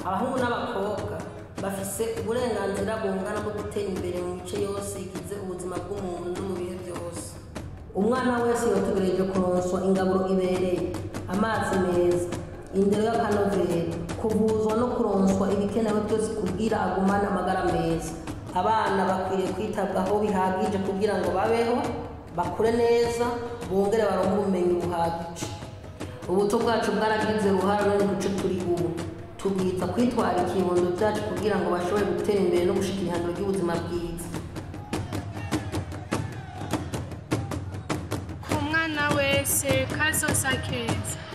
abahungu n'abakobwa bafise uburenganzira bungana bwo gutera imbere mu mice yose igize ubuzima bw'umuntu no mu bihe byose umwana wese yotegereje kuronswa ingaburo ibereye amazi meza indero y'akanovera kuvuzwa no kuronswa ibikenewe byose kugira agumane amagara meza abana bakwiriye kwitabwaho bihagije kugira ngo babeho bakure neza bongere baronke ubumenyi buhagije ubuto bwacu bwaragize uruhare runini mu duce turi ubu tubwita kwitwararika ibibondo byacu kugira ngo bashobore gutera imbere no gushika ihangiro ry'ubuzima bwiza ku mwana wese kazosa keza